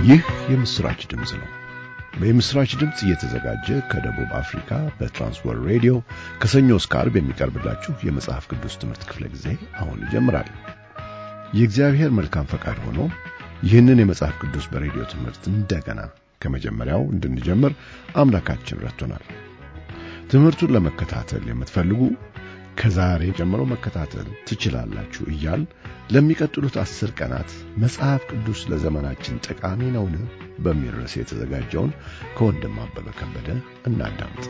ይህ የምስራች ድምፅ ነው። የምስራች ድምፅ እየተዘጋጀ ከደቡብ አፍሪካ በትራንስወርልድ ሬዲዮ ከሰኞ እስከ ዓርብ የሚቀርብላችሁ የመጽሐፍ ቅዱስ ትምህርት ክፍለ ጊዜ አሁን ይጀምራል። የእግዚአብሔር መልካም ፈቃድ ሆኖ ይህንን የመጽሐፍ ቅዱስ በሬዲዮ ትምህርት እንደገና ከመጀመሪያው እንድንጀምር አምላካችን ረድቶናል። ትምህርቱን ለመከታተል የምትፈልጉ ከዛሬ ጀምሮ መከታተል ትችላላችሁ እያል ለሚቀጥሉት አስር ቀናት መጽሐፍ ቅዱስ ለዘመናችን ጠቃሚ ነውን በሚል ርዕስ የተዘጋጀውን ከወንድም አበበ ከበደ እናዳምጥ።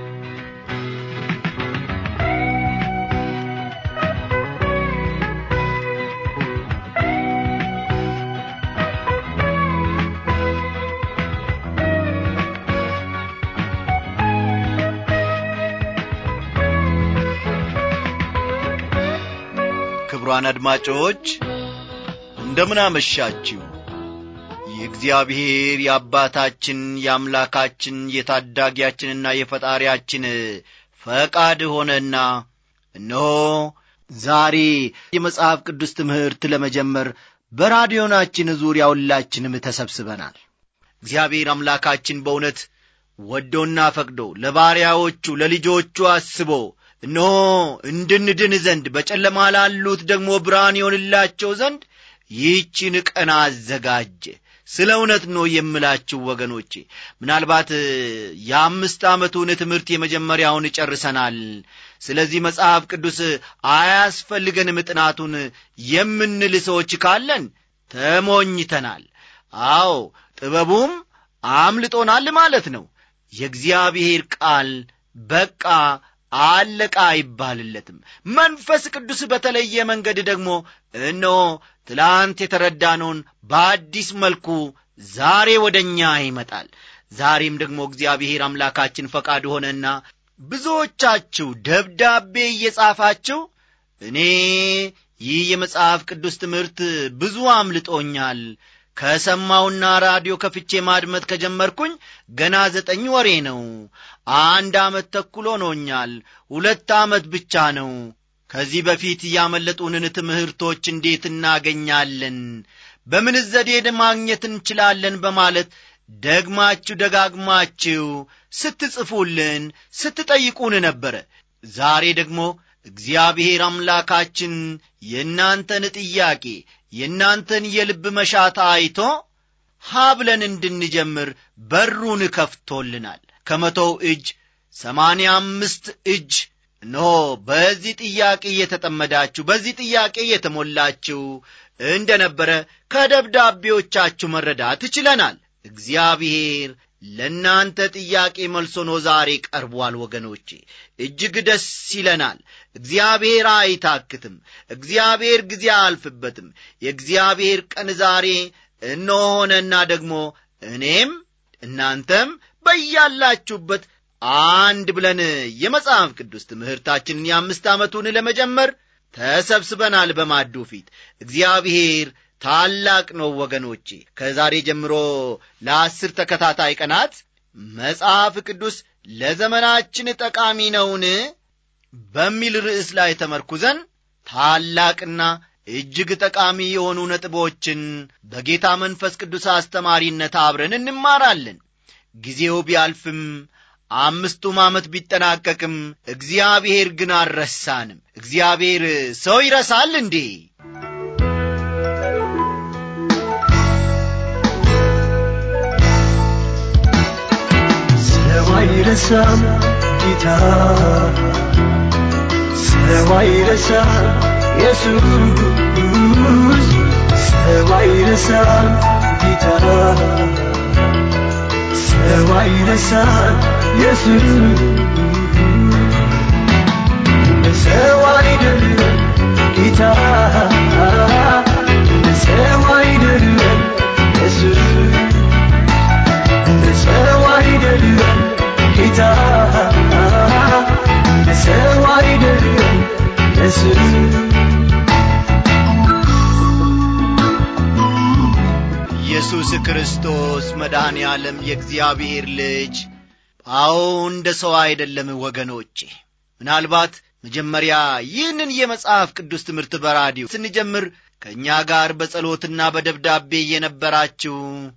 ክቡራን አድማጮች እንደምን አመሻችሁ። የእግዚአብሔር የአባታችን የአምላካችን የታዳጊያችንና የፈጣሪያችን ፈቃድ ሆነና እነሆ ዛሬ የመጽሐፍ ቅዱስ ትምህርት ለመጀመር በራዲዮናችን ዙሪያ ሁላችንም ተሰብስበናል። እግዚአብሔር አምላካችን በእውነት ወዶና ፈቅዶ ለባሪያዎቹ ለልጆቹ አስቦ እነሆ እንድንድን ዘንድ በጨለማ ላሉት ደግሞ ብርሃን ይሆንላቸው ዘንድ ይህችን ቀን አዘጋጀ። ስለ እውነት ነው የምላችሁ ወገኖቼ። ምናልባት የአምስት ዓመቱን ትምህርት የመጀመሪያውን ጨርሰናል። ስለዚህ መጽሐፍ ቅዱስ አያስፈልገንም ጥናቱን የምንል ሰዎች ካለን ተሞኝተናል። አዎ ጥበቡም አምልጦናል ማለት ነው። የእግዚአብሔር ቃል በቃ አለቃ አይባልለትም። መንፈስ ቅዱስ በተለየ መንገድ ደግሞ እነሆ ትላንት የተረዳነውን በአዲስ መልኩ ዛሬ ወደ እኛ ይመጣል። ዛሬም ደግሞ እግዚአብሔር አምላካችን ፈቃድ ሆነና ብዙዎቻችሁ ደብዳቤ እየጻፋችሁ እኔ ይህ የመጽሐፍ ቅዱስ ትምህርት ብዙ አምልጦኛል ከሰማውና ራዲዮ ከፍቼ ማድመጥ ከጀመርኩኝ ገና ዘጠኝ ወሬ ነው። አንድ ዓመት ተኩል ሆኖኛል። ሁለት ዓመት ብቻ ነው። ከዚህ በፊት ያመለጡንን ትምህርቶች እንዴት እናገኛለን? በምን ዘዴ ማግኘት እንችላለን? በማለት ደግማችሁ ደጋግማችሁ ስትጽፉልን፣ ስትጠይቁን ነበረ። ዛሬ ደግሞ እግዚአብሔር አምላካችን የእናንተን ጥያቄ የእናንተን የልብ መሻት አይቶ ሀብለን እንድንጀምር በሩን ከፍቶልናል። ከመቶው እጅ ሰማንያ አምስት እጅ እነሆ በዚህ ጥያቄ እየተጠመዳችሁ በዚህ ጥያቄ እየተሞላችሁ እንደ ነበረ ከደብዳቤዎቻችሁ መረዳት ችለናል። እግዚአብሔር ለእናንተ ጥያቄ መልሶ ሆኖ ዛሬ ቀርቧል። ወገኖቼ እጅግ ደስ ይለናል። እግዚአብሔር አይታክትም። እግዚአብሔር ጊዜ አያልፍበትም። የእግዚአብሔር ቀን ዛሬ እነሆነና ደግሞ እኔም እናንተም በያላችሁበት አንድ ብለን የመጽሐፍ ቅዱስ ትምህርታችንን የአምስት ዓመቱን ለመጀመር ተሰብስበናል በማዱ ፊት እግዚአብሔር ታላቅ ነው ወገኖቼ። ከዛሬ ጀምሮ ለአስር ተከታታይ ቀናት መጽሐፍ ቅዱስ ለዘመናችን ጠቃሚ ነውን በሚል ርዕስ ላይ ተመርኩዘን ታላቅና እጅግ ጠቃሚ የሆኑ ነጥቦችን በጌታ መንፈስ ቅዱስ አስተማሪነት አብረን እንማራለን። ጊዜው ቢያልፍም አምስቱም ዓመት ቢጠናቀቅም እግዚአብሔር ግን አልረሳንም። እግዚአብሔር ሰው ይረሳል እንዴ? ሰው አይረሳም ጌታ ሰው አይረሳም ኢየሱስ ሰው አይረሳም ጌታ ሰው አይረሳም ኢየሱስ እንደ ሰው አይደለም ጌታ እንደ ሰው አይደለም ኢየሱስ እንደ ሰው አይደለም ጌታ እንደ ሰው አይደለም ኢየሱስ ኢየሱስ ክርስቶስ መድኃኔ ዓለም የእግዚአብሔር ልጅ አዎ እንደ ሰው አይደለም ወገኖቼ ምናልባት መጀመሪያ ይህንን የመጽሐፍ ቅዱስ ትምህርት በራዲዮ ስንጀምር ከእኛ ጋር በጸሎትና በደብዳቤ እየነበራችሁ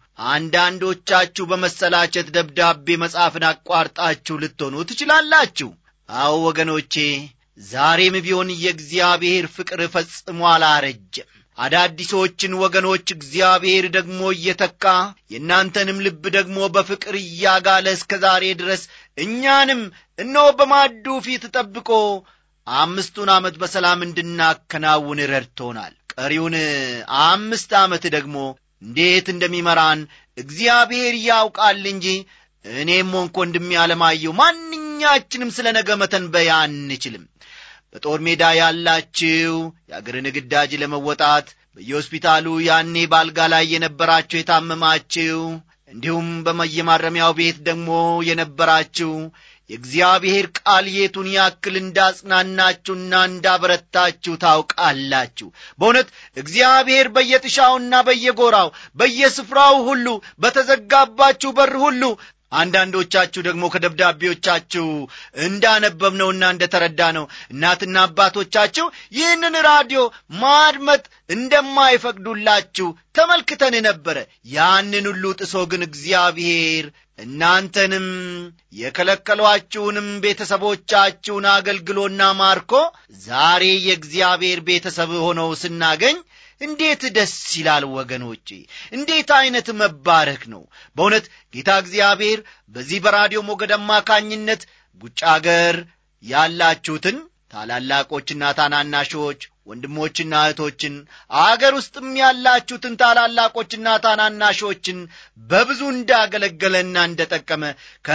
አንዳንዶቻችሁ በመሰላቸት ደብዳቤ መጻፍን አቋርጣችሁ ልትሆኑ ትችላላችሁ። አዎ ወገኖቼ፣ ዛሬም ቢሆን የእግዚአብሔር ፍቅር ፈጽሞ አላረጀም። አዳዲሶችን ወገኖች እግዚአብሔር ደግሞ እየተካ የእናንተንም ልብ ደግሞ በፍቅር እያጋለ እስከ ዛሬ ድረስ እኛንም እነሆ በማዱ ፊት ጠብቆ አምስቱን ዓመት በሰላም እንድናከናውን ረድቶናል። ቀሪውን አምስት ዓመት ደግሞ እንዴት እንደሚመራን እግዚአብሔር ያውቃል እንጂ እኔም ሆንኩ ወንድሜ አለማየሁ ማንኛችንም ስለ ነገ መተንበያ አንችልም። በጦር ሜዳ ያላችሁ የአገርን ግዳጅ ለመወጣት በየሆስፒታሉ ያኔ ባልጋ ላይ የነበራችሁ የታመማችሁ፣ እንዲሁም በመየማረሚያው ቤት ደግሞ የነበራችሁ የእግዚአብሔር ቃል የቱን ያክል እንዳጽናናችሁና እንዳበረታችሁ ታውቃላችሁ። በእውነት እግዚአብሔር በየጥሻውና በየጎራው በየስፍራው ሁሉ በተዘጋባችሁ በር ሁሉ አንዳንዶቻችሁ ደግሞ ከደብዳቤዎቻችሁ እንዳነበብነውና እንደተረዳ ነው እናትና አባቶቻችሁ ይህንን ራዲዮ ማድመጥ እንደማይፈቅዱላችሁ ተመልክተን ነበረ። ያንን ሁሉ ጥሶ ግን እግዚአብሔር እናንተንም የከለከሏችሁንም ቤተሰቦቻችሁን አገልግሎና ማርኮ ዛሬ የእግዚአብሔር ቤተሰብ ሆነው ስናገኝ እንዴት ደስ ይላል ወገኖቼ! እንዴት ዐይነት መባረክ ነው! በእውነት ጌታ እግዚአብሔር በዚህ በራዲዮ ሞገድ አማካኝነት ውጭ አገር ያላችሁትን ታላላቆችና ታናናሾች ወንድሞችና እህቶችን አገር ውስጥም ያላችሁትን ታላላቆችና ታናናሾችን በብዙ እንዳገለገለና እንደጠቀመ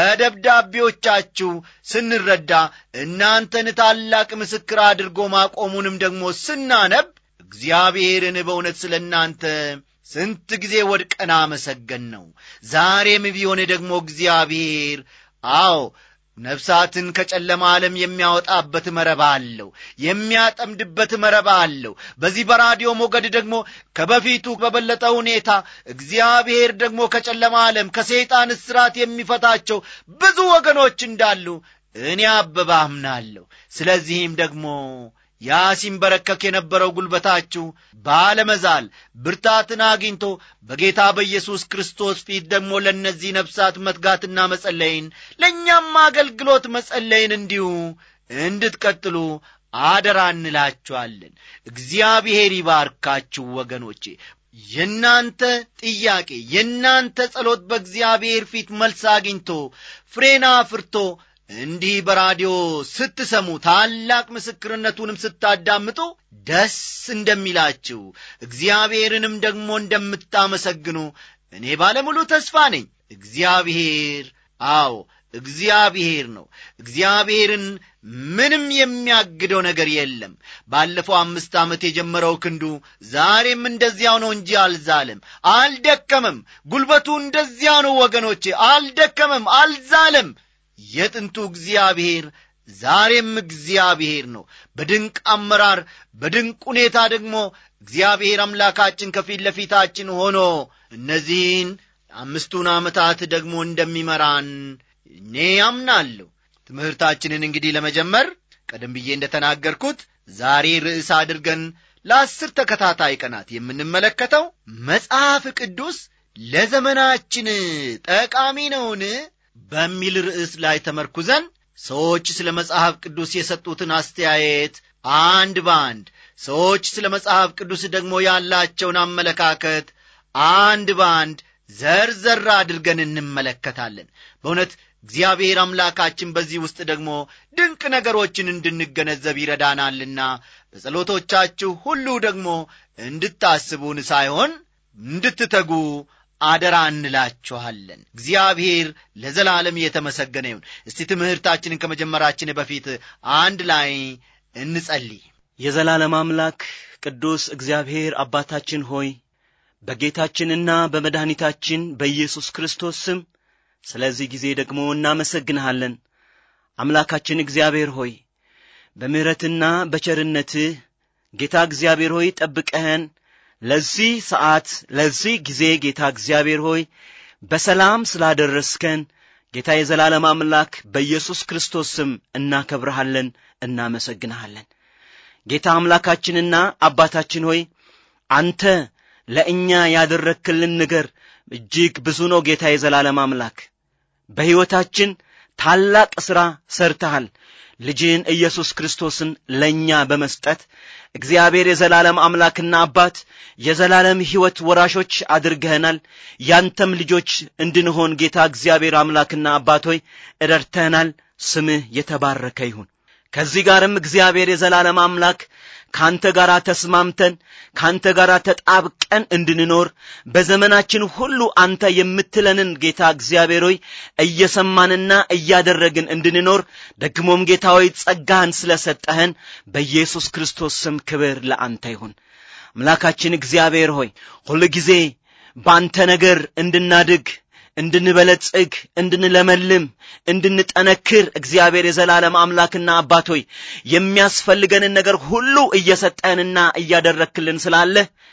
ከደብዳቤዎቻችሁ ስንረዳ እናንተን ታላቅ ምስክር አድርጎ ማቆሙንም ደግሞ ስናነብ እግዚአብሔርን በእውነት ስለ እናንተ ስንት ጊዜ ወድቀን አመሰገን ነው። ዛሬም ቢሆን ደግሞ እግዚአብሔር አዎ ነፍሳትን ከጨለማ ዓለም የሚያወጣበት መረብ አለው፣ የሚያጠምድበት መረብ አለው። በዚህ በራዲዮ ሞገድ ደግሞ ከበፊቱ በበለጠ ሁኔታ እግዚአብሔር ደግሞ ከጨለማ ዓለም ከሰይጣን እስራት የሚፈታቸው ብዙ ወገኖች እንዳሉ እኔ አበባ አምናለሁ። ስለዚህም ደግሞ ያ ሲንበረከክ የነበረው ጉልበታችሁ ባለመዛል ብርታትን አግኝቶ በጌታ በኢየሱስ ክርስቶስ ፊት ደግሞ ለእነዚህ ነፍሳት መትጋትና መጸለይን ለእኛም አገልግሎት መጸለይን እንዲሁ እንድትቀጥሉ አደራ እንላችኋለን። እግዚአብሔር ይባርካችሁ ወገኖቼ። የእናንተ ጥያቄ የእናንተ ጸሎት በእግዚአብሔር ፊት መልስ አግኝቶ ፍሬና አፍርቶ እንዲህ በራዲዮ ስትሰሙ ታላቅ ምስክርነቱንም ስታዳምጡ ደስ እንደሚላችሁ እግዚአብሔርንም ደግሞ እንደምታመሰግኑ እኔ ባለሙሉ ተስፋ ነኝ። እግዚአብሔር አዎ እግዚአብሔር ነው። እግዚአብሔርን ምንም የሚያግደው ነገር የለም። ባለፈው አምስት ዓመት የጀመረው ክንዱ ዛሬም እንደዚያው ነው እንጂ አልዛለም፣ አልደከመም። ጉልበቱ እንደዚያው ነው ወገኖቼ፣ አልደከመም፣ አልዛለም። የጥንቱ እግዚአብሔር ዛሬም እግዚአብሔር ነው። በድንቅ አመራር በድንቅ ሁኔታ ደግሞ እግዚአብሔር አምላካችን ከፊት ለፊታችን ሆኖ እነዚህን አምስቱን ዓመታት ደግሞ እንደሚመራን እኔ ያምናለሁ። ትምህርታችንን እንግዲህ ለመጀመር ቀደም ብዬ እንደተናገርኩት ዛሬ ርዕስ አድርገን ለአስር ተከታታይ ቀናት የምንመለከተው መጽሐፍ ቅዱስ ለዘመናችን ጠቃሚ ነውን በሚል ርዕስ ላይ ተመርኩዘን ሰዎች ስለ መጽሐፍ ቅዱስ የሰጡትን አስተያየት አንድ በአንድ ሰዎች ስለ መጽሐፍ ቅዱስ ደግሞ ያላቸውን አመለካከት አንድ በአንድ ዘርዘር አድርገን እንመለከታለን። በእውነት እግዚአብሔር አምላካችን በዚህ ውስጥ ደግሞ ድንቅ ነገሮችን እንድንገነዘብ ይረዳናልና በጸሎቶቻችሁ ሁሉ ደግሞ እንድታስቡን ሳይሆን እንድትተጉ አደራ እንላችኋለን። እግዚአብሔር ለዘላለም እየተመሰገነ ይሁን። እስቲ ትምህርታችንን ከመጀመራችን በፊት አንድ ላይ እንጸልይ። የዘላለም አምላክ ቅዱስ እግዚአብሔር አባታችን ሆይ በጌታችንና በመድኃኒታችን በኢየሱስ ክርስቶስ ስም ስለዚህ ጊዜ ደግሞ እናመሰግንሃለን። አምላካችን እግዚአብሔር ሆይ በምሕረትና በቸርነትህ ጌታ እግዚአብሔር ሆይ ጠብቀኸን ለዚህ ሰዓት ለዚህ ጊዜ ጌታ እግዚአብሔር ሆይ በሰላም ስላደረስከን ጌታ የዘላለም አምላክ በኢየሱስ ክርስቶስ ስም እናከብረሃለን፣ እናመሰግንሃለን። ጌታ አምላካችንና አባታችን ሆይ አንተ ለእኛ ያደረክልን ነገር እጅግ ብዙ ነው ጌታ የዘላለም አምላክ በሕይወታችን ታላቅ ሥራ ሰርተሃል ልጅህን ኢየሱስ ክርስቶስን ለእኛ በመስጠት እግዚአብሔር የዘላለም አምላክና አባት የዘላለም ሕይወት ወራሾች አድርገህናል ያንተም ልጆች እንድንሆን ጌታ እግዚአብሔር አምላክና አባት ሆይ እረድተህናል ስምህ የተባረከ ይሁን ከዚህ ጋርም እግዚአብሔር የዘላለም አምላክ ካንተ ጋር ተስማምተን ካንተ ጋር ተጣብቀን እንድንኖር በዘመናችን ሁሉ አንተ የምትለንን ጌታ እግዚአብሔር ሆይ እየሰማንና እያደረግን እንድንኖር ደግሞም ጌታ ሆይ ጸጋህን ስለሰጠህን በኢየሱስ ክርስቶስ ስም ክብር ለአንተ ይሁን አምላካችን እግዚአብሔር ሆይ ሁል ጊዜ በአንተ ነገር እንድናድግ እንድንበለጽግ እንድንለመልም እንድንጠነክር እግዚአብሔር የዘላለም አምላክና አባት ሆይ የሚያስፈልገንን ነገር ሁሉ እየሰጠንና እያደረክልን ስላለ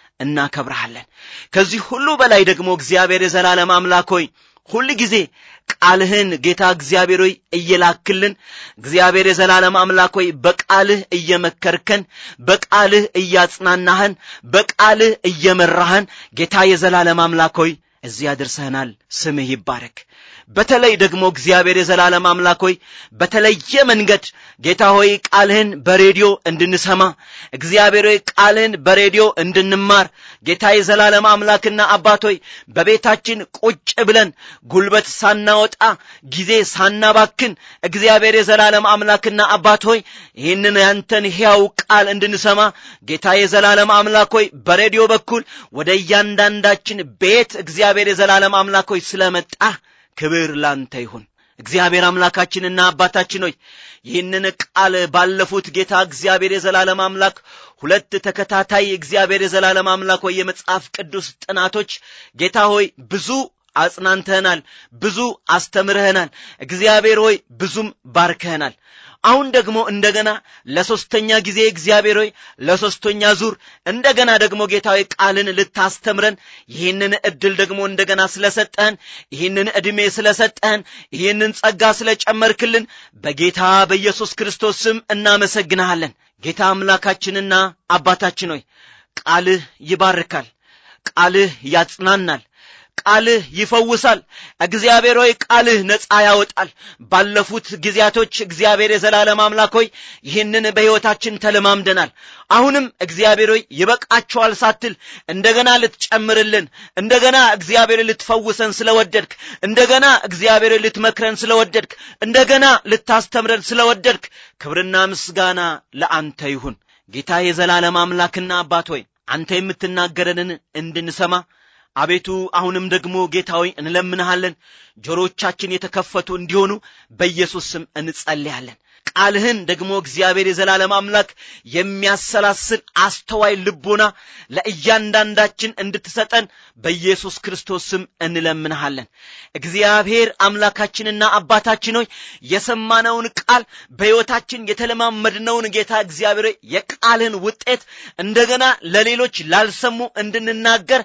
እናከብረሃለን ከዚህ ሁሉ በላይ ደግሞ እግዚአብሔር የዘላለም አምላክ ሆይ ሁል ጊዜ ቃልህን ጌታ እግዚአብሔር ሆይ እየላክልን እግዚአብሔር የዘላለም አምላክ ሆይ በቃልህ እየመከርከን በቃልህ እያጽናናህን በቃልህ እየመራህን ጌታ የዘላለም አምላክ ሆይ እዚያ ደርሰህናል ስምህ ይባረክ በተለይ ደግሞ እግዚአብሔር የዘላለም አምላክ ሆይ በተለየ መንገድ ጌታ ሆይ ቃልህን በሬዲዮ እንድንሰማ እግዚአብሔር ሆይ ቃልህን በሬዲዮ እንድንማር ጌታ የዘላለም አምላክና አባት ሆይ በቤታችን ቁጭ ብለን ጉልበት ሳናወጣ ጊዜ ሳናባክን እግዚአብሔር የዘላለም አምላክና አባት ሆይ ይህንን ያንተን ሕያው ቃል እንድንሰማ ጌታ የዘላለም አምላክ ሆይ በሬዲዮ በኩል ወደ እያንዳንዳችን ቤት እግዚአብሔር የዘላለም አምላክ ሆይ ስለመጣ ክብር ላንተ ይሁን እግዚአብሔር አምላካችንና አባታችን ሆይ ይህንን ቃል ባለፉት ጌታ እግዚአብሔር የዘላለም አምላክ ሁለት ተከታታይ እግዚአብሔር የዘላለም አምላክ ሆይ የመጽሐፍ ቅዱስ ጥናቶች ጌታ ሆይ ብዙ አጽናንተህናል ብዙ አስተምረህናል እግዚአብሔር ሆይ ብዙም ባርከህናል አሁን ደግሞ እንደገና ለሶስተኛ ጊዜ እግዚአብሔር ሆይ ለሶስተኛ ዙር እንደገና ደግሞ ጌታዊ ቃልን ልታስተምረን ይህንን እድል ደግሞ እንደገና ስለሰጠህን ይህንን ዕድሜ ስለሰጠህን ይህንን ጸጋ ስለጨመርክልን በጌታ በኢየሱስ ክርስቶስ ስም እናመሰግንሃለን ጌታ አምላካችንና አባታችን ሆይ ቃልህ ይባርካል ቃልህ ያጽናናል ቃልህ ይፈውሳል እግዚአብሔር ሆይ ቃልህ ነፃ ያወጣል ባለፉት ጊዜያቶች እግዚአብሔር የዘላለም አምላክ ሆይ ይህንን በሕይወታችን ተለማምደናል አሁንም እግዚአብሔር ሆይ ይበቃቸዋል ሳትል እንደገና ልትጨምርልን እንደገና እግዚአብሔር ልትፈውሰን ስለወደድክ እንደገና እግዚአብሔር ልትመክረን ስለወደድክ እንደገና ልታስተምረን ስለወደድክ ክብርና ምስጋና ለአንተ ይሁን ጌታ የዘላለም አምላክና አባት ሆይ አንተ የምትናገረንን እንድንሰማ አቤቱ አሁንም ደግሞ ጌታዊ እንለምንሃለን ጆሮቻችን የተከፈቱ እንዲሆኑ በኢየሱስ ስም እንጸልያለን ቃልህን ደግሞ እግዚአብሔር የዘላለም አምላክ የሚያሰላስል አስተዋይ ልቦና ለእያንዳንዳችን እንድትሰጠን በኢየሱስ ክርስቶስ ስም እንለምንሃለን እግዚአብሔር አምላካችንና አባታችን ሆይ የሰማነውን ቃል በሕይወታችን የተለማመድነውን ጌታ እግዚአብሔር የቃልህን ውጤት እንደገና ለሌሎች ላልሰሙ እንድንናገር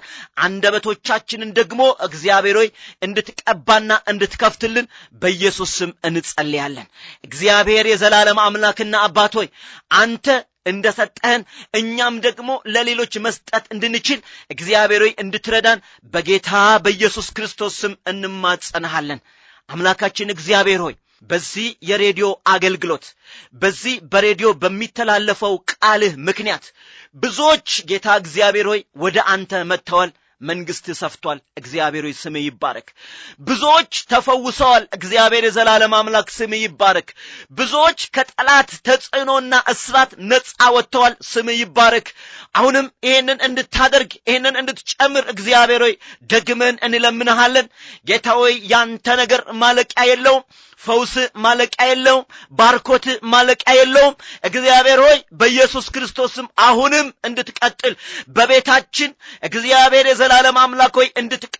አንደበቶቻችንን ደግሞ እግዚአብሔር ሆይ እንድትቀባና እንድትከፍትልን በኢየሱስ ስም እንጸልያለን እግዚአብሔር የዘላለም አምላክና አባት ሆይ አንተ እንደ ሰጠህን እኛም ደግሞ ለሌሎች መስጠት እንድንችል እግዚአብሔር ሆይ እንድትረዳን በጌታ በኢየሱስ ክርስቶስ ስም እንማጸንሃለን አምላካችን እግዚአብሔር ሆይ በዚህ የሬዲዮ አገልግሎት በዚህ በሬዲዮ በሚተላለፈው ቃልህ ምክንያት ብዙዎች ጌታ እግዚአብሔር ሆይ ወደ አንተ መጥተዋል መንግስት ሰፍቷል እግዚአብሔር ሆይ ስም ይባረክ ብዙዎች ተፈውሰዋል እግዚአብሔር የዘላለም አምላክ ስም ይባረክ ብዙዎች ከጠላት ተጽዕኖና እስራት ነፃ ወጥተዋል ስም ይባረክ አሁንም ይህንን እንድታደርግ ይህንን እንድትጨምር እግዚአብሔር ሆይ ደግመን እንለምንሃለን ጌታ ሆይ ያንተ ነገር ማለቂያ የለውም ፈውስ ማለቂያ የለውም ባርኮት ማለቂያ የለውም እግዚአብሔር ሆይ በኢየሱስ ክርስቶስም አሁንም እንድትቀጥል በቤታችን እግዚአብሔር የዘላለም አምላክ ሆይ እንድትቀጥል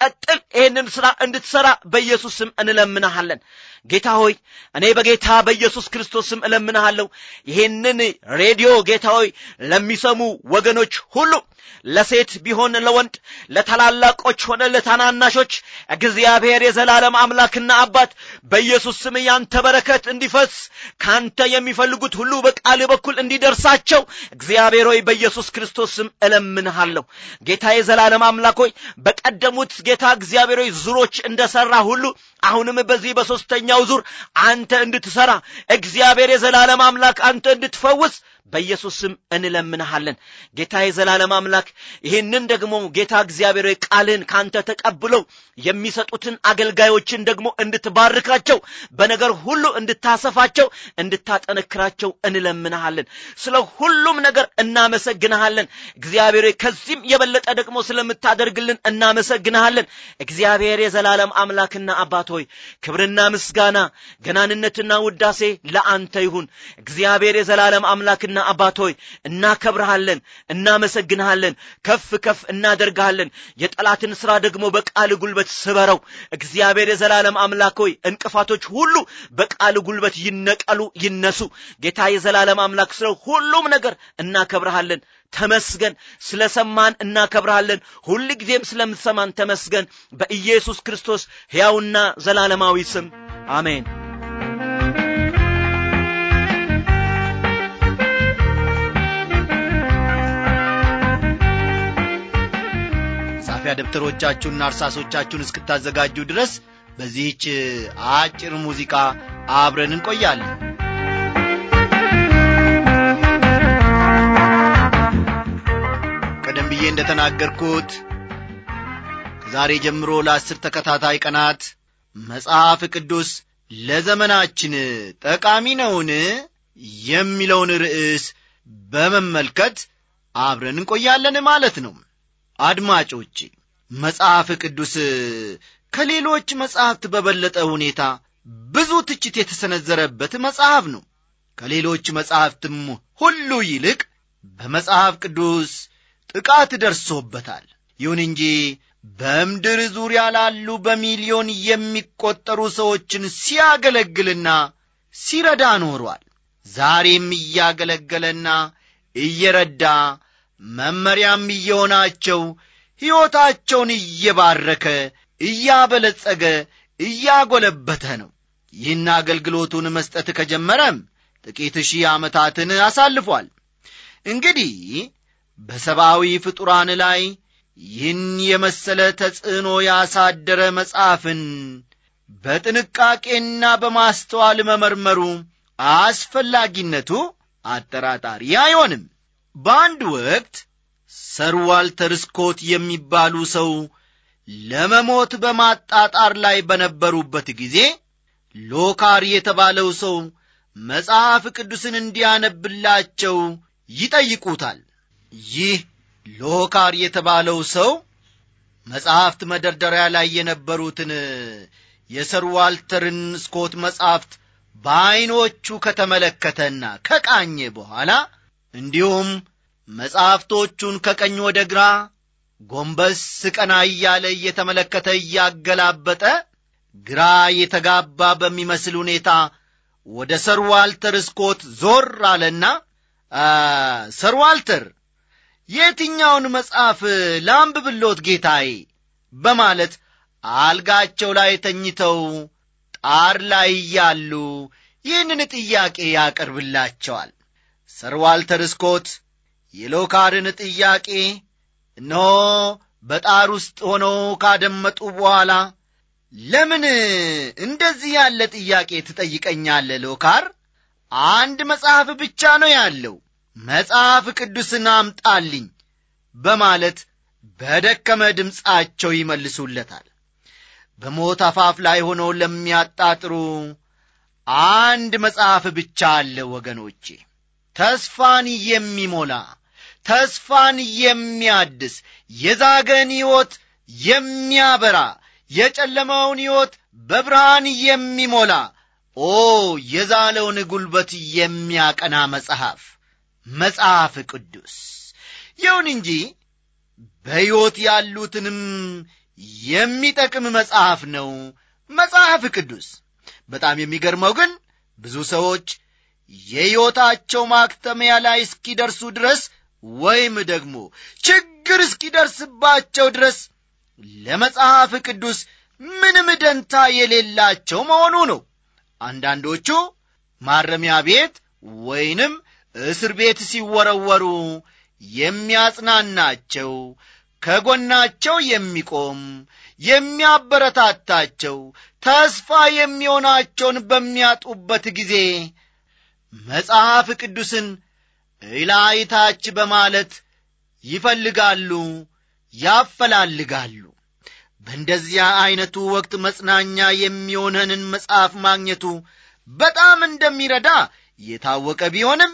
ይህንን ሥራ እንድትሠራ በኢየሱስ ስም እንለምንሃለን ጌታ ሆይ እኔ በጌታ በኢየሱስ ክርስቶስ ስም እለምንሃለሁ ይህንን ሬዲዮ ጌታ ሆይ ለሚሰሙ ወገኖች ሁሉ ለሴት ቢሆን ለወንድ ለታላላቆች ሆነ ለታናናሾች እግዚአብሔር የዘላለም አምላክና አባት በኢየሱስ ስም ያንተ በረከት እንዲፈስ ካንተ የሚፈልጉት ሁሉ በቃል በኩል እንዲደርሳቸው እግዚአብሔር ሆይ በኢየሱስ ክርስቶስ ስም እለምንሃለሁ ጌታ የዘላለም አምላክ ሆይ በቀደሙት ጌታ እግዚአብሔር ሆይ ዙሮች እንደሰራ ሁሉ አሁንም በዚህ በሦስተኛው ዙር አንተ እንድትሠራ እግዚአብሔር የዘላለም አምላክ አንተ እንድትፈውስ በኢየሱስ ስም እንለምንሃለን ጌታ የዘላለም አምላክ ይህንን ደግሞ ጌታ እግዚአብሔር ሆይ ቃልህን ካንተ ተቀብለው የሚሰጡትን አገልጋዮችን ደግሞ እንድትባርካቸው በነገር ሁሉ እንድታሰፋቸው እንድታጠነክራቸው እንለምንሃለን ስለ ሁሉም ነገር እናመሰግንሃለን እግዚአብሔር ሆይ ከዚህም የበለጠ ደግሞ ስለምታደርግልን እናመሰግንሃለን እግዚአብሔር የዘላለም አምላክና አባት ሆይ ክብርና ምስጋና ገናንነትና ውዳሴ ለአንተ ይሁን እግዚአብሔር የዘላለም አምላክና አባት ሆይ እናከብርሃለን እናመሰግንሃለን ከፍ ከፍ እናደርግሃለን የጠላትን ሥራ ደግሞ በቃል ጉልበት ስበረው እግዚአብሔር የዘላለም አምላክ ሆይ እንቅፋቶች ሁሉ በቃል ጉልበት ይነቀሉ ይነሱ ጌታ የዘላለም አምላክ ስለ ሁሉም ነገር እናከብርሃለን ተመስገን ስለ ሰማን እናከብርሃለን ሁል ጊዜም ስለምትሰማን ተመስገን በኢየሱስ ክርስቶስ ሕያውና ዘላለማዊ ስም አሜን መጻፊያ ደብተሮቻችሁንና እርሳሶቻችሁን እስክታዘጋጁ ድረስ በዚህች አጭር ሙዚቃ አብረን እንቆያለን ቀደም ብዬ እንደተናገርኩት ከዛሬ ጀምሮ ለአስር ተከታታይ ቀናት መጽሐፍ ቅዱስ ለዘመናችን ጠቃሚ ነውን የሚለውን ርዕስ በመመልከት አብረን እንቆያለን ማለት ነው አድማጮቼ መጽሐፍ ቅዱስ ከሌሎች መጽሐፍት በበለጠ ሁኔታ ብዙ ትችት የተሰነዘረበት መጽሐፍ ነው ከሌሎች መጽሐፍትም ሁሉ ይልቅ በመጽሐፍ ቅዱስ ጥቃት ደርሶበታል ይሁን እንጂ በምድር ዙሪያ ላሉ በሚሊዮን የሚቆጠሩ ሰዎችን ሲያገለግልና ሲረዳ ኖሯል ዛሬም እያገለገለና እየረዳ መመሪያም እየሆናቸው ሕይወታቸውን እየባረከ እያበለጸገ እያጎለበተ ነው ይህን አገልግሎቱን መስጠት ከጀመረም ጥቂት ሺህ ዓመታትን አሳልፏል እንግዲህ በሰብአዊ ፍጡራን ላይ ይህን የመሰለ ተጽዕኖ ያሳደረ መጽሐፍን በጥንቃቄና በማስተዋል መመርመሩ አስፈላጊነቱ አጠራጣሪ አይሆንም በአንድ ወቅት ሰር ዋልተር ስኮት የሚባሉ ሰው ለመሞት በማጣጣር ላይ በነበሩበት ጊዜ ሎካር የተባለው ሰው መጽሐፍ ቅዱስን እንዲያነብላቸው ይጠይቁታል ይህ ሎካር የተባለው ሰው መጽሐፍት መደርደሪያ ላይ የነበሩትን የሰር ዋልተርን ስኮት መጽሐፍት በዐይኖቹ ከተመለከተና ከቃኘ በኋላ እንዲሁም መጽሐፍቶቹን ከቀኝ ወደ ግራ ጎንበስ ቀና እያለ እየተመለከተ እያገላበጠ ግራ የተጋባ በሚመስል ሁኔታ ወደ ሰር ዋልተር ስኮት ዞር አለና ሰር ዋልተር የትኛውን መጽሐፍ ላንብብሎት ጌታዬ በማለት አልጋቸው ላይ ተኝተው ጣር ላይ እያሉ ይህንን ጥያቄ ያቀርብላቸዋል ሰር ዋልተር ስኮት የሎካርን ጥያቄ እነሆ በጣር ውስጥ ሆነው ካደመጡ በኋላ ለምን እንደዚህ ያለ ጥያቄ ትጠይቀኛለ ሎካር አንድ መጽሐፍ ብቻ ነው ያለው መጽሐፍ ቅዱስን አምጣልኝ በማለት በደከመ ድምፃቸው ይመልሱለታል በሞት አፋፍ ላይ ሆነው ለሚያጣጥሩ አንድ መጽሐፍ ብቻ አለ ወገኖቼ ተስፋን የሚሞላ ተስፋን የሚያድስ የዛገን ሕይወት የሚያበራ የጨለመውን ሕይወት በብርሃን የሚሞላ ኦ የዛለውን ጉልበት የሚያቀና መጽሐፍ መጽሐፍ ቅዱስ ይሁን እንጂ በሕይወት ያሉትንም የሚጠቅም መጽሐፍ ነው መጽሐፍ ቅዱስ በጣም የሚገርመው ግን ብዙ ሰዎች የሕይወታቸው ማክተሚያ ላይ እስኪደርሱ ድረስ ወይም ደግሞ ችግር እስኪደርስባቸው ድረስ ለመጽሐፍ ቅዱስ ምንም ደንታ የሌላቸው መሆኑ ነው አንዳንዶቹ ማረሚያ ቤት ወይንም እስር ቤት ሲወረወሩ የሚያጽናናቸው ከጎናቸው የሚቆም የሚያበረታታቸው ተስፋ የሚሆናቸውን በሚያጡበት ጊዜ መጽሐፍ ቅዱስን እላይታች በማለት ይፈልጋሉ ያፈላልጋሉ በእንደዚያ ዐይነቱ ወቅት መጽናኛ የሚሆነንን መጽሐፍ ማግኘቱ በጣም እንደሚረዳ የታወቀ ቢሆንም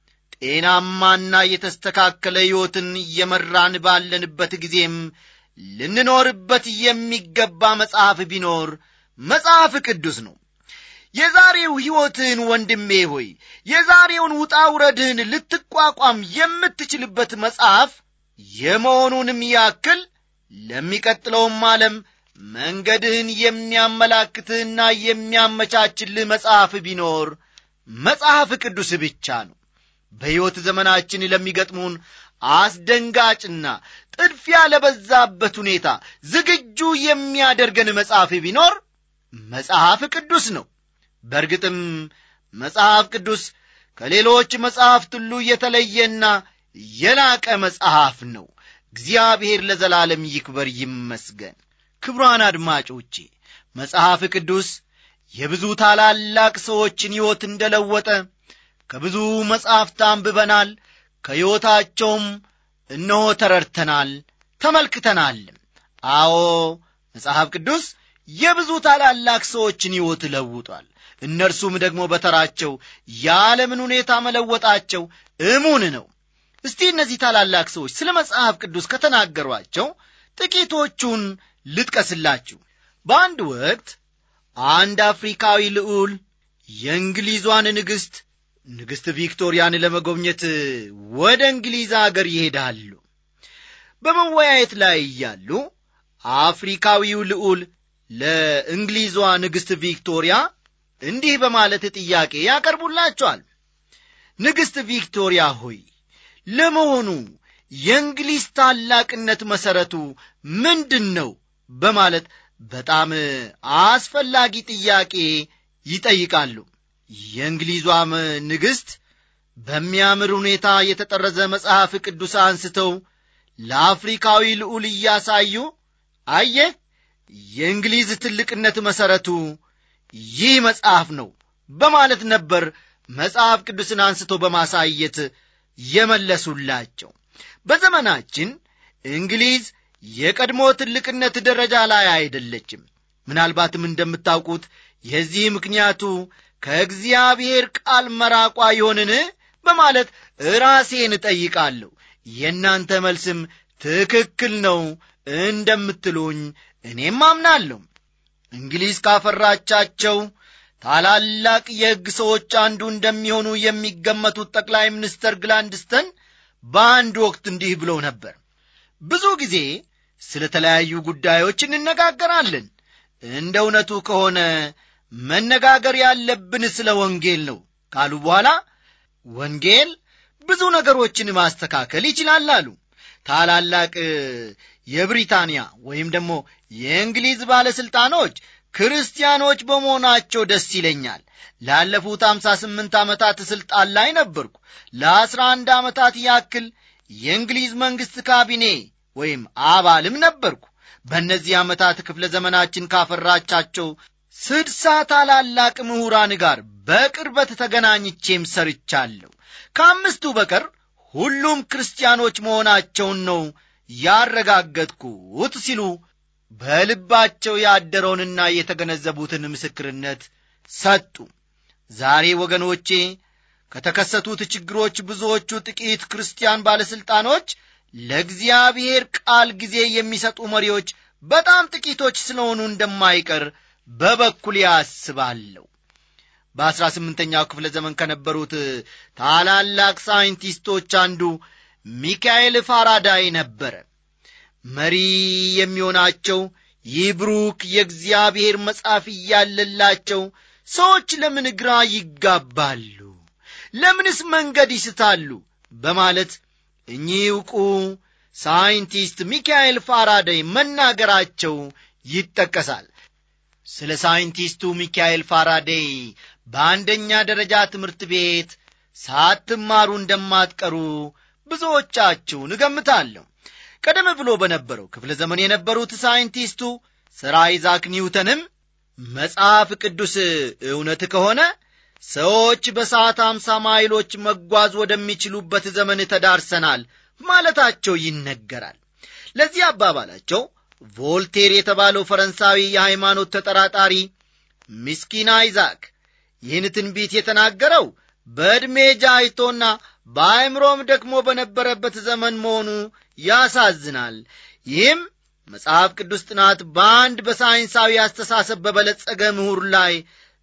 ጤናማና የተስተካከለ ሕይወትን እየመራን ባለንበት ጊዜም ልንኖርበት የሚገባ መጽሐፍ ቢኖር መጽሐፍ ቅዱስ ነው የዛሬው ሕይወትህን ወንድሜ ሆይ የዛሬውን ውጣ ውረድህን ልትቋቋም የምትችልበት መጽሐፍ የመሆኑንም ያክል ለሚቀጥለውም ዓለም መንገድህን የሚያመላክትህና የሚያመቻችልህ መጽሐፍ ቢኖር መጽሐፍ ቅዱስ ብቻ ነው በሕይወት ዘመናችን ለሚገጥሙን አስደንጋጭና ጥድፊያ ለበዛበት ሁኔታ ዝግጁ የሚያደርገን መጽሐፍ ቢኖር መጽሐፍ ቅዱስ ነው በእርግጥም መጽሐፍ ቅዱስ ከሌሎች መጽሐፍት ሁሉ የተለየና የላቀ መጽሐፍ ነው እግዚአብሔር ለዘላለም ይክበር ይመስገን ክብሯን አድማጮቼ መጽሐፍ ቅዱስ የብዙ ታላላቅ ሰዎችን ሕይወት እንደለወጠ ከብዙ መጻሕፍት አንብበናል ከሕይወታቸውም እነሆ ተረድተናል ተመልክተናልም አዎ መጽሐፍ ቅዱስ የብዙ ታላላቅ ሰዎችን ሕይወት ለውጧል እነርሱም ደግሞ በተራቸው የዓለምን ሁኔታ መለወጣቸው እሙን ነው እስቲ እነዚህ ታላላቅ ሰዎች ስለ መጽሐፍ ቅዱስ ከተናገሯቸው ጥቂቶቹን ልጥቀስላችሁ በአንድ ወቅት አንድ አፍሪካዊ ልዑል የእንግሊዟን ንግሥት ንግሥት ቪክቶሪያን ለመጎብኘት ወደ እንግሊዝ አገር ይሄዳሉ በመወያየት ላይ እያሉ አፍሪካዊው ልዑል ለእንግሊዟ ንግሥት ቪክቶሪያ እንዲህ በማለት ጥያቄ ያቀርቡላቸዋል ንግሥት ቪክቶሪያ ሆይ ለመሆኑ የእንግሊዝ ታላቅነት መሠረቱ ምንድን ነው በማለት በጣም አስፈላጊ ጥያቄ ይጠይቃሉ የእንግሊዟም ንግሥት በሚያምር ሁኔታ የተጠረዘ መጽሐፍ ቅዱስ አንስተው ለአፍሪካዊ ልዑል እያሳዩ አየ የእንግሊዝ ትልቅነት መሠረቱ ይህ መጽሐፍ ነው በማለት ነበር መጽሐፍ ቅዱስን አንስቶ በማሳየት የመለሱላቸው በዘመናችን እንግሊዝ የቀድሞ ትልቅነት ደረጃ ላይ አይደለችም ምናልባትም እንደምታውቁት የዚህ ምክንያቱ ከእግዚአብሔር ቃል መራቋ ይሆንን በማለት ራሴን እጠይቃለሁ የእናንተ መልስም ትክክል ነው እንደምትሉኝ እኔም አምናለሁ እንግሊዝ ካፈራቻቸው ታላላቅ የሕግ ሰዎች አንዱ እንደሚሆኑ የሚገመቱት ጠቅላይ ሚኒስተር ግላንድስተን በአንድ ወቅት እንዲህ ብሎ ነበር ብዙ ጊዜ ስለ ተለያዩ ጉዳዮች እንነጋገራለን እንደ እውነቱ ከሆነ መነጋገር ያለብን ስለ ወንጌል ነው ካሉ በኋላ ወንጌል ብዙ ነገሮችን ማስተካከል ይችላል አሉ ታላላቅ የብሪታንያ ወይም ደግሞ የእንግሊዝ ባለሥልጣኖች ክርስቲያኖች በመሆናቸው ደስ ይለኛል ላለፉት አምሳ ስምንት ዓመታት ሥልጣን ላይ ነበርኩ ለአስራ አንድ ዓመታት ያክል የእንግሊዝ መንግሥት ካቢኔ ወይም አባልም ነበርኩ በእነዚህ ዓመታት ክፍለ ዘመናችን ካፈራቻቸው ስድሳ ታላላቅ ምሁራን ጋር በቅርበት ተገናኝቼም ሰርቻለሁ ከአምስቱ በቀር ሁሉም ክርስቲያኖች መሆናቸውን ነው ያረጋገጥኩት ሲሉ በልባቸው ያደረውንና የተገነዘቡትን ምስክርነት ሰጡ ዛሬ ወገኖቼ ከተከሰቱት ችግሮች ብዙዎቹ ጥቂት ክርስቲያን ባለሥልጣኖች ለእግዚአብሔር ቃል ጊዜ የሚሰጡ መሪዎች በጣም ጥቂቶች ስለሆኑ እንደማይቀር በበኩል ያስባለሁ በአሥራ ስምንተኛው ክፍለ ዘመን ከነበሩት ታላላቅ ሳይንቲስቶች አንዱ ሚካኤል ፋራዳይ ነበረ መሪ የሚሆናቸው ይህ ብሩክ የእግዚአብሔር መጽሐፍ እያለላቸው ሰዎች ለምን ግራ ይጋባሉ? ለምንስ መንገድ ይስታሉ? በማለት እኚህ ዕውቁ ሳይንቲስት ሚካኤል ፋራዳይ መናገራቸው ይጠቀሳል። ስለ ሳይንቲስቱ ሚካኤል ፋራዴይ በአንደኛ ደረጃ ትምህርት ቤት ሳትማሩ እንደማትቀሩ ብዙዎቻችሁን እገምታለሁ። ቀደም ብሎ በነበረው ክፍለ ዘመን የነበሩት ሳይንቲስቱ ሰር አይዛክ ኒውተንም መጽሐፍ ቅዱስ እውነት ከሆነ ሰዎች በሰዓት አምሳ ማይሎች መጓዝ ወደሚችሉበት ዘመን ተዳርሰናል ማለታቸው ይነገራል። ለዚህ አባባላቸው ቮልቴር የተባለው ፈረንሳዊ የሃይማኖት ተጠራጣሪ ምስኪን አይዛክ ይህን ትንቢት የተናገረው በዕድሜ ጃይቶና በአእምሮም ደክሞ በነበረበት ዘመን መሆኑ ያሳዝናል። ይህም መጽሐፍ ቅዱስ ጥናት በአንድ በሳይንሳዊ አስተሳሰብ በበለጸገ ምሁር ላይ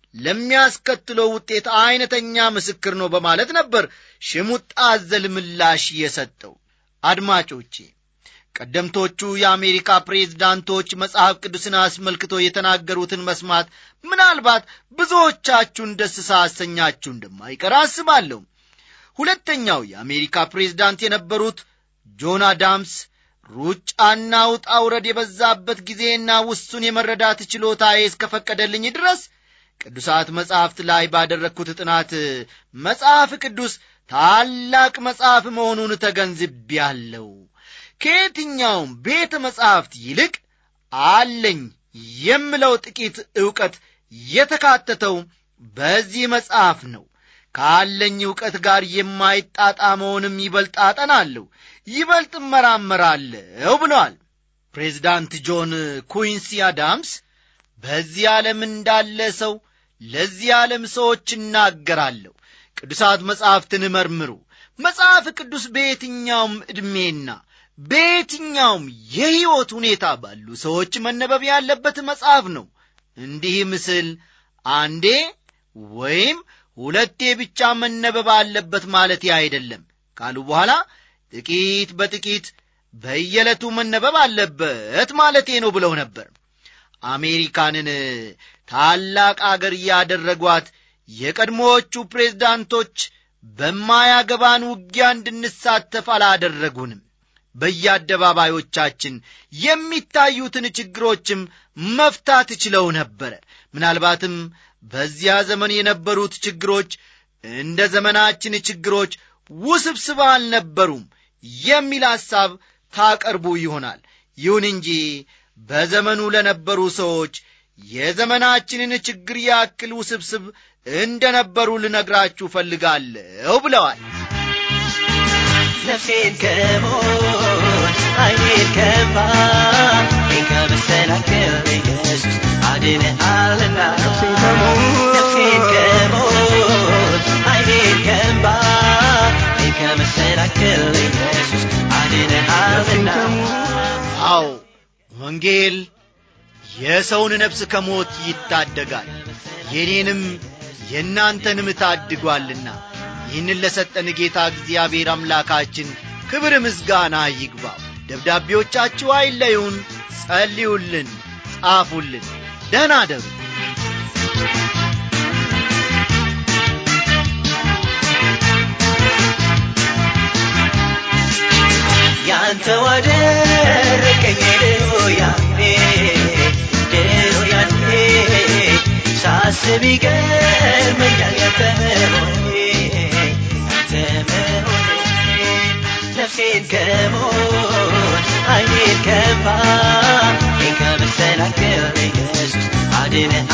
ለሚያስከትለው ውጤት አይነተኛ ምስክር ነው በማለት ነበር ሽሙጥ አዘል ምላሽ የሰጠው። አድማጮቼ ቀደምቶቹ የአሜሪካ ፕሬዝዳንቶች መጽሐፍ ቅዱስን አስመልክቶ የተናገሩትን መስማት ምናልባት ብዙዎቻችሁን ደስ ሳያሰኛችሁ እንደማይቀር አስባለሁ። ሁለተኛው የአሜሪካ ፕሬዝዳንት የነበሩት ጆን አዳምስ ሩጫና ውጣ ውረድ የበዛበት ጊዜና ውሱን የመረዳት ችሎታዬ እስከፈቀደልኝ ድረስ ቅዱሳት መጻሕፍት ላይ ባደረግኩት ጥናት መጽሐፍ ቅዱስ ታላቅ መጽሐፍ መሆኑን ተገንዝቤያለሁ። ከየትኛውም ቤተ መጻሕፍት ይልቅ አለኝ የምለው ጥቂት ዕውቀት የተካተተው በዚህ መጽሐፍ ነው። ካለኝ ዕውቀት ጋር የማይጣጣመውንም ይበልጥ አጠናለሁ፣ ይበልጥ እመራመራለሁ ብለዋል። ፕሬዚዳንት ጆን ኩዊንሲ አዳምስ በዚህ ዓለም እንዳለ ሰው ለዚህ ዓለም ሰዎች እናገራለሁ። ቅዱሳት መጻሕፍትን መርምሩ። መጽሐፍ ቅዱስ በየትኛውም ዕድሜና በየትኛውም የሕይወት ሁኔታ ባሉ ሰዎች መነበብ ያለበት መጽሐፍ ነው። እንዲህ ምስል አንዴ ወይም ሁለቴ ብቻ መነበብ አለበት ማለት አይደለም ካሉ በኋላ ጥቂት በጥቂት በየዕለቱ መነበብ አለበት ማለቴ ነው ብለው ነበር። አሜሪካንን ታላቅ አገር ያደረጓት የቀድሞዎቹ ፕሬዝዳንቶች በማያገባን ውጊያ እንድንሳተፍ አላደረጉንም። በየአደባባዮቻችን የሚታዩትን ችግሮችም መፍታት ችለው ነበረ። ምናልባትም በዚያ ዘመን የነበሩት ችግሮች እንደ ዘመናችን ችግሮች ውስብስብ አልነበሩም የሚል ሐሳብ ታቀርቡ ይሆናል። ይሁን እንጂ በዘመኑ ለነበሩ ሰዎች የዘመናችንን ችግር ያክል ውስብስብ እንደ ነበሩ ልነግራችሁ እፈልጋለሁ ብለዋል። ነፍሴን ከሞት ዓይኔን ከእንባ ከመሰናክል ኢየሱስ አድነሃልና ነፍሴን ከሞት ዓይኔን ከእንባ ከመሰናክል ኢየሱስ አድነሃልና አዎ ወንጌል የሰውን ነፍስ ከሞት ይታደጋል፣ የኔንም የእናንተንም ታድጓልና ይህንን ለሰጠን ጌታ እግዚአብሔር አምላካችን ክብር ምስጋና ይግባው። ደብዳቤዎቻችሁ አይለዩን፣ ጸልዩልን፣ ጻፉልን። ደህና ደሩ። ያንተ ዋደረቀኝ ድሮ ያኔ ድሮ ያኔ ሳስብ ይገርመኛል ያንተ መሆኔ ያንተ መሆኔ ነፍሴን ከሞት ዓይኔን ከእንባ ከመሰናክል ኢየሱስ አድነህ